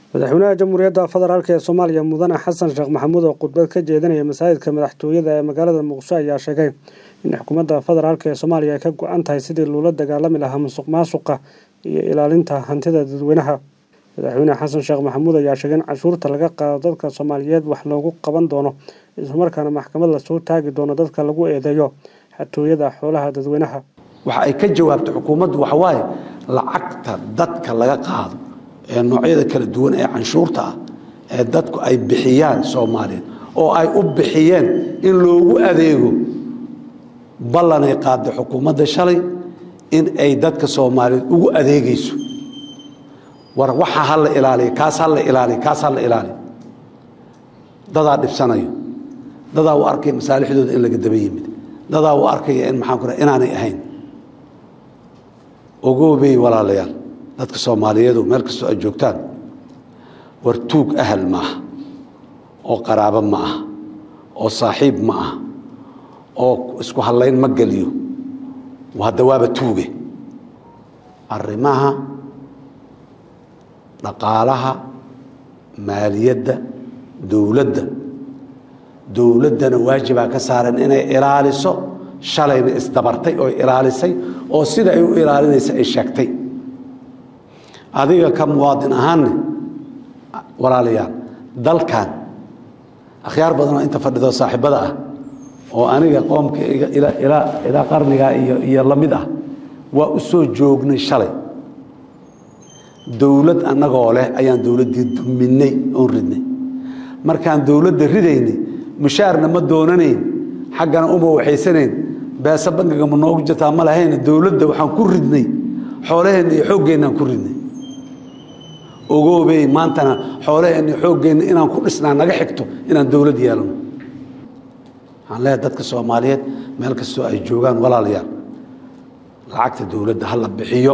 madaxweynaha jamhuuriyadda federaalk ee soomaaliya mudane xasan sheekh maxamuud oo khudbad ka jeedinaya masaajidka madaxtooyada ee magaalada muqdisho ayaa sheegay in xukuumadda federaalk ee soomaaliya ay ka go-an tahay sidii loola dagaalami lahaa musuq maasuqa iyo ilaalinta hantida dadweynaha madaxweyne xasan sheekh maxamuud ayaa sheegay in cashuurta laga qaado dadka soomaaliyeed wax loogu qaban doono islamarkaana maxkamad lasoo taagi doono dadka lagu eedeeyo xatooyada xoolaha dadweynaha waxa ay ka jawaabtay xukuumaddu waxawaaye lacagta dadka laga qaado ee noocyada kala duwan ee canshuurta ah ee dadku ay bixiyaan soomaaliyeed oo ay u bixiyeen in loogu adeego ballanay qaaday xukuumadda shalay in ay dadka soomaaliyeed ugu adeegayso war waxa ha la ilaaliya kaas ha la ilaaliya kaas ha la ilaaliya dadaa dhibsanayo dadaa u arkaya masaalixdooda in laga daba yimid dadaa u arkaya in maxaan ku raha inaanay ahayn ogoobey walaalayaal dadka soomaaliyeedu meel kastoo ay joogtaan war tuug ahal ma aha oo qaraabo ma aha oo saaxiib ma aha oo isku hadlayn ma geliyo hadda waaba tuuge arrimaha dhaqaalaha maaliyadda dowladda dowladdana waajibaa ka saaran inay ilaaliso shalayna isdabartay oo ilaalisay oo sida ay u ilaalinaysa ay sheegtay adiga ka muwaadin ahaanne walaalayaal dalkan akhyaar badanoo inta fadhido saaxiibada ah oo aniga qoomka ilaa qarnigaa iyo la mid ah waa u soo joognay shalay dowlad annagoo leh ayaan dowladdii duminay oon ridnay markaan dowladda ridaynay mushaarna ma doonanayn xaggana uma waxaysanayn beesa bangiga ma noogu jirtaa ma lahayna dowladda waxaan ku ridnay xoolaheenna iyo xooggeennaaan ku ridnay ogoobey maantana xoolaheenna iyo xooggeenna inaan ku dhisnaa naga xigto inaan dowlad yeelano waxaan leeyahay dadka soomaaliyeed meel kastoo ay joogaan walaalayaal lacagta dowladda ha la bixiyo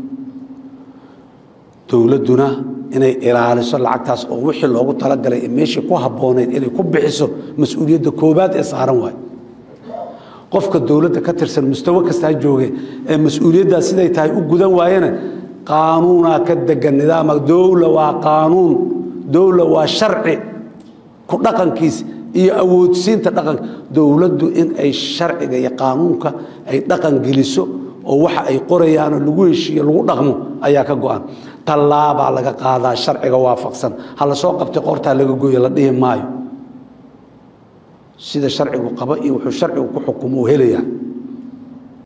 dowladduna inay ilaaliso lacagtaas oo wixii loogu talagalay ee meeshii ku habboonayd inay ku bixiso mas-uuliyadda koobaad ee saaran waay qofka dowladda ka tirsan mustawo kastaa jooge ee mas-uuliyaddaas siday tahay u gudan waayena qaanuunaa ka degan nidaama dowla waa qaanuun dowla waa sharci ku dhaqankiis iyo awoodsiinta dhaqanka dowladdu in ay sharciga iyo qaanuunka ay dhaqan geliso oo waxa ay qorayaanoo lagu heshiiyo lagu dhaqmo ayaa ka go-an tallaabaa laga qaadaa sharciga waafaqsan ha la soo qabtay qortaa laga gooyo la dhihi maayo sida sharcigu qaba iyo wuxuu sharcigu ku xukumo u helayaa